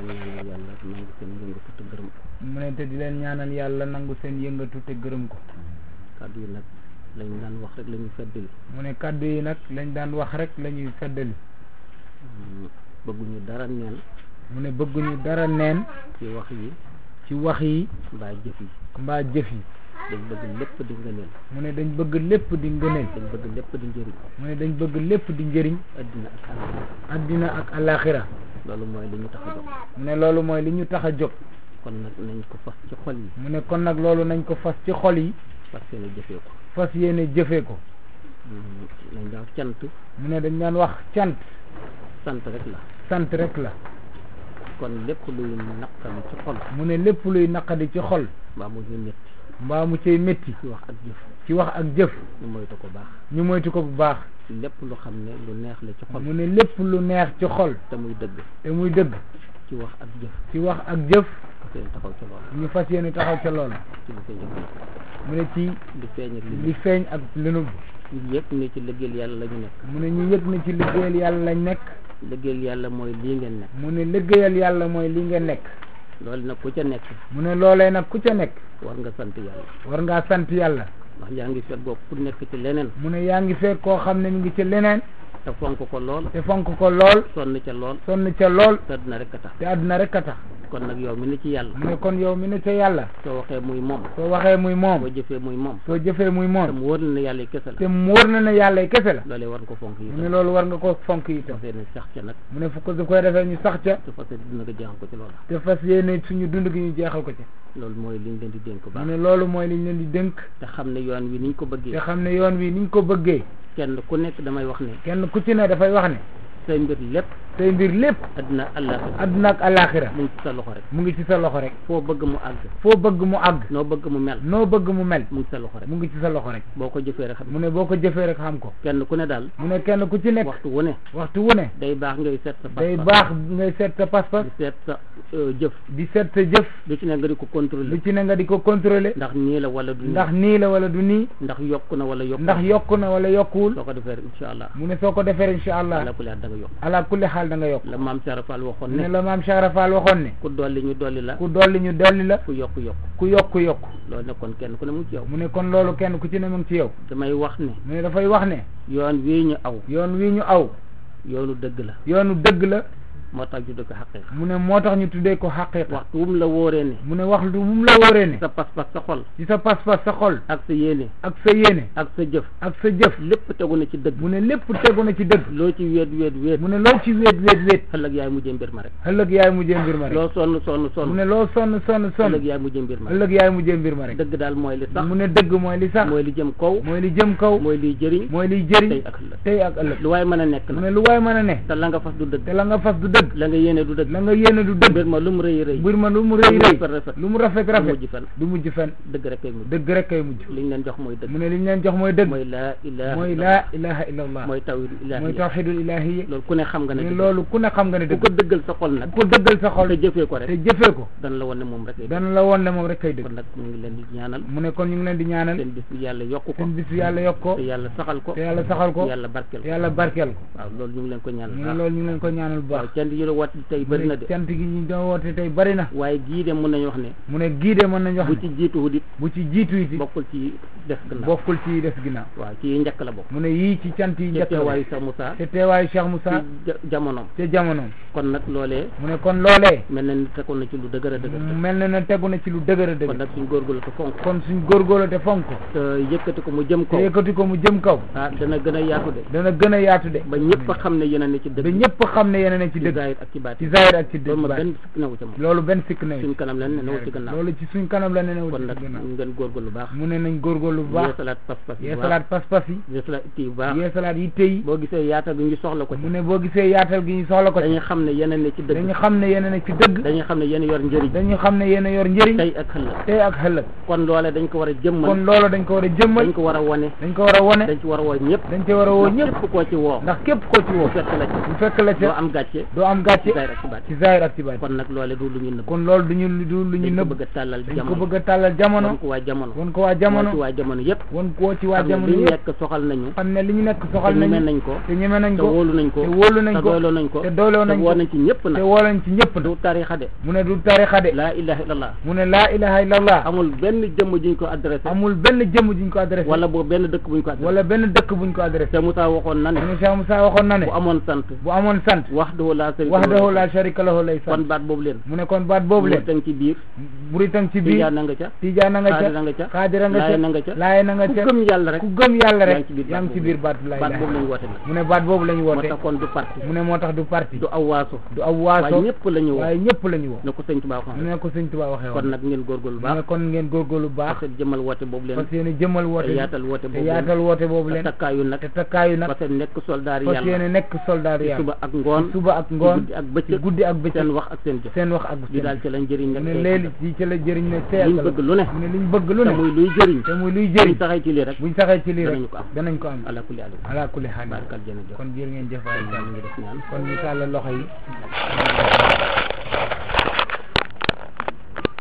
ñaanal yàlla nangu seen yëngatu te gërëm ko mu ne te di leen ñaanal yàlla nangu seen yëngatu te gërëm ko kàddu yi nag lañ daan wax rek la ñu feddali mu ne kàddu yi nag lañ daan wax rek la ñuy feddali bëgguñu dara neen mu ne bëgguñu dara neen ci wax yi ci wax yi mbaa jëf yi mbaa jëf yi dañ bëgg lépp di ngëneel mu ne dañ bëgg lépp di ngëneel dañ bëgg lépp di njëriñ mu ne dañ bëgg lépp di njëriñ addina ak àll addina ak alaxira loolu mooy li ñu tax a jóg mu ne loolu mooy li ñu tax a jóg kon nag nañ ko fas ci xol yi mu ne kon nag loolu nañ ko fas ci xol yi fas yéene jëfee ko fas yéene jëfee ko nañ daaw cant mu ne dañ daan wax cant sant rek la sant rek la kon lépp luy naqari ci xol mu ne lépp luy naqadi ci xol mbaa mu ñu métti mbaa mu cay métti ci wax ak jëf ci wax ak jëf ñu moytu ko baax ñu moytu ko bu baax lépp lu xam ne lu neex la ci xol mu ne lépp lu neex ci xol te muy dëgg te muy dëgg ci wax ak jëf ci wax ak jëf parce que taxaw ci loolu ñu fas yéene taxaw ca loolu ci li koy jëf mu ne ci li feeñ ak li li feeñ ak li nëbb ñu yëpp ne ci liggéeyal yàlla la ñu nekk mu ne ñu yëg na ci liggéeyal yàlla lañ nekk liggéeyal yàlla mooy lii ngeen nekk mu ne liggéeyal yàlla mooy li nga nekk loolu nag ku ca nekk mu ne loolee nag ku ca nekk war nga sant yàlla war ngaa sant yàlla ndax yaa ngi fekk bopp ku nekk ci leneen mu ne yaa ngi fekk koo xam ne mi ngi ci leneen te fonk ko lool te fonk ko lool sonn ca lool sonn ca lool te dina rek a tax te àdduna rek a tax kon nag yow mi ne ci yàlla mu ne kon yow mi ne ca yàlla soo waxee muy moom soo waxee muy moom boo jëfee muy moom soo jëfee muy te moom mu wóor na ne yàlla kese la te mu wóor na ne yàlla kese la loolee war nga ko fonk yi mu ne loolu war nga ko fonk itam fas yéene sax ca nag mu ne fu ko su koy defee ñu sax ca te fas yéene dina ko jeexal ko ci loola te fas yéene suñu dund gi ñu jeexal ko ci loolu mooy liñ leen di dénk mu baax ne loolu mooy liñ leen di dënk te xam ne yoon wi niñ ko te bëggee xam ne yoon wi niñ ko bëggee kenn ku nekk damay wax ne kenn ku ci ne dafay wax ne say mbir lépp say mbir lépp addina àllaaxira adduna ak alaxira mu ngi ci sa loxo rek mu ngi ci sa loxo rek foo bëgg mu àgg foo bëgg mu àgg noo bëgg mu mel noo bëgg mu mel mu ngi sa loxo rek mu ngi ci sa loxo rek boo ko jëfee rek xam mu ne boo ko jëfee rek xam ko kenn ku ne daal mu ne kenn ku ci nekk waxtu wu ne waxtu wu ne day baax ngay seet sa day pas-pas baax ngay seet sa pas-pas di seet sa euh, jëf di seet sa jëf lu ci ne nga di ko lu contrôler ci ne nga di ko contrôler ndax nii la wala du nii ndax nii la wala du nii ndax yokku na wala yokku ndax yokku na wala yokkuwul soo ko defee rek incha allah mu ne soo ko defee incha allah ala kulli da nga yokk ala kulli xaal da nga yokk la maam Cheikh Fall waxoon mu ne ne la maam Cheikh Rafal waxoon ne ku dolli ñu dolli la ku dolli ñu dolli la ku yokku yokku ku yokku yokku loolu nekkoon kenn ku ne mu ngi ci yow mu ne kon loolu kenn ku ci ne mu ngi ci yow damay wax ne mu ne dafay wax ne yoon wii ñu aw yoon wi ñu aw yoonu dëgg la yoonu dëgg la moo tax ñu dëgg xaqiqa mu ne moo tax ñu tuddee ko xaqiqa waxtu wum la wóoree ne mu ne wax lu mu la wóoree ne sa pas-pas sa xol ci sa pas-pas sa xol ak sa yéene ak sa yéene ak sa jëf ak sa jëf lépp tegu na ci dëgg mu ne lépp tegu na ci dëgg loo ci wéet wéet wéet mu ne loo ci wéet wéet wéet ëllëg yaay mujjee mbir ma rek ëllëg yaay mujjee mbir ma rek loo sonn sonn mu sonn ne loo sonn sonn sonn ëllëg yaay mujjee mbir ma rek ëllëg yaay mujjee mbir ma rek dëgg daal mooy li sax mu ne dëgg mooy li sax mooy li jëm kaw mooy li jëm kaw mooy liy jëriñ mooy liy jëriñ tey ak ëllëg tey ak ëllëg lu waaye mën a nekk mu na ne lu waay mën a ne te la nga fas du dëgg te la nga fas du dëgg la nga yéene du dëgg la nga yéene du dëgg mbir ma lu mu rëy rëy mbir ma lu mu rëy lu mu rëy rafet rafet lu mu rafet du rafet mujj fen du mujj fen dëgg rek kay mujj dëgg rek kay mujj liñ leen jox mooy dëgg mu ne li ñu leen jox mooy dëgg mooy laa ilaha mooy illallah. laa ilaha illa allah mooy tawhidul mooy ilahi tawxidul ilahiya loolu ku ne xam nga ne ne dëgg loolu ku ne xam nga ne ku dëgg ko dëggal sa xol nag ku ko dëggal sa xol te jëfee ko te rek jëfee ko dana la wan ne moom rek ay dëgg dana la woon ne moom rek kay dëgg kon nag mu ngi leen di ñaanal mu ne kon ñu ngi leen di ñaanal seen bis bi yàlla yokku ko seen bis yàlla yokk ko te yàlla saxal ko te yàlla saxal ko te yàlla barkeel te ko yàlla barkeel ko waaw loolu ñu ngi leen ko ñaanal mu ne baax loolu ñu ngi leen ko ñaanal bu waaw baax cant yi la wat tey bëri na de cant gi ñu doon woote tey bëri na waaye gii de mën nañu wax ne mu ne gii de mën nañu wax bu ne ci jiitu wut it bu ci jiitu yi bokkul ci def gannaaw bokkul ci des ginnaaw waaw ci yi njëkk la bokk mu ne yii ci cant yi ci njëkk la teewaayu sa Moussa te teewaayu Cheikh ci Moussa ja- jamonoom ca jamonoom kon nag loolee mu ne kon loolee mel na ni tegoon na ci lu dëgër a dëgër mel na ne tegu na ci lu dëgër a kon dëgër nag suñ góorgóorlu te fonk kon suñ góorgóorlu te fonk ko te yëkkati ko mu jëm te kaw yëkkati ko mu jëm kaw ah dana gën a yaatu de dana gën a yaatu de ba ñëpp a xam ne yéen a ne ci ba dëgg ñëpp xam ne yéen a ne ci ci dëgg zahir ak ci baati ci zahir ak ci loolu ma dëgg benn sikk newu ca moom loolu benn sikk na suñ kanam leen ne newu ci gannaaw loolu ci suñ kanam la ne new kon ci nag gannaaw ngeen góorgóorlu baax mu ne nañ góorgóorlu bu baax yeesalaat pas-pas yi bu baax yeesalaat pas-pas yi yeesalaat itti yu baax yeesalaat yitte yi boo gisee yaatal gi ñu soxla ko ci mu ne boo gisee yaatal gi ñu soxla ko ci dañuy xam ne yéen a ne ci dëgg dañu xam ne yéen a ne ci dëgg dañuy xam ne yéen a yor njëriñ dañu xam ne yéen a yor njëriñ tey ak ëllëg tey ak ëllëg kon loole dañ ko war a jëmmal kon loolu dañ ko war a jëmmal dañ ko war a wane dañ ko war a wone dañ ci war a woo ñëpp dañ ci war a woo ndax ñëpp képp koo ci woo ndax képp koo ci woo bu fekk la ci bu fekk la doo ca am gàcce doo doo am gàcce ci zaahir ak ci baat ci zahir ak ci baat kon nag loole du lu ñu nëbb kon loolu du ñu du lu ñu dañ ko nëbb bëgg a tàllal dañ ko jamono bëgg a tàllal jamono won ko waa jamono won ko waa moo ci jamono waa jamono yëpp won koo ci waa xam ne jamono li ñu yëpp nekk soxal nañu xam ne li ñu nekk te soxal ñeme nañu nañ ko te ñeme nañ te ko wóolu nañ ko te wóolu nañ te ko doyloo nañ ko te doyloo nañ te ko woo nañ ci ñëpp te nag woo nañ ci ñëpp du tarixa de mu ne du tarixa de laa ilaha illallah mu ne laa ilaha illallah amul benn jëmm juñ ko adressé amul benn jëmm juñ ko adressé wala boobu benn dëkk buñ ko adressé wala benn dëkk buñ ko adressé te Moussa waxoon na ne mu ne Cheikh Moussa waxoon na ne bu amoon sant bu amoon sant wahdahu laa sharika wahdahu la sharika lahu lay kon sant baat boobu leen mu ne kon baat boobu leen tang ci biir buritam ci biir tijaan na nga ca tijaana nga xaadira nga ca ca xaadira nga laayeen na nga ca ca laaye na nga ku ca gëm yàlla rek ku gëm yàlla rek yaa ngi ci biir yaa ngi ci biir baatu laa baat ilaha boobu lañu woote nag mu ne baat boobu la ñu moo woote tax kon du parti mu ne moo tax du parti du aw waaso du aw waaye waaso ñëpp la ñu woo waaye ñëpp la ñu woo ne ko sëñ Tuubaa mu waxoon ne ko sëñ Tuubaa waxee kon woon nag ngeen góorgóorlu mu ne baax kon ngeen góorgóorlu baax parce que jëmal woote boobu leen fas yéene jëmal woote te bi yaatal woote te boobu yaatal woote boobu leen leen te takkaayu nag te takkaayu nag parce que nekk soldaar yi fas yàlla yéene nekk soldat ci yàlla suba ak ngoon suba ak ngoon ci guddi ak ci bëccëg guddi ak bëccëg seen wax ak seen jëf seen wax ak li daal ci lañ jëriñ mu nag ne tey léegi ci ci la jëriñ ne tey liñ bëgg lu ne mu ne liñ bëgg lu te ne muy luy jëriñ te muy luy buñ jëriñ taxee ci lii rek buñ saxee ci lii rek danañu ko am danañ ko am ala kulli alim ala kulli xaal barkal jërëjëf kon jërë ngeen jëf waay ñu ngi def ñaan kon ñu tàllal loxo yi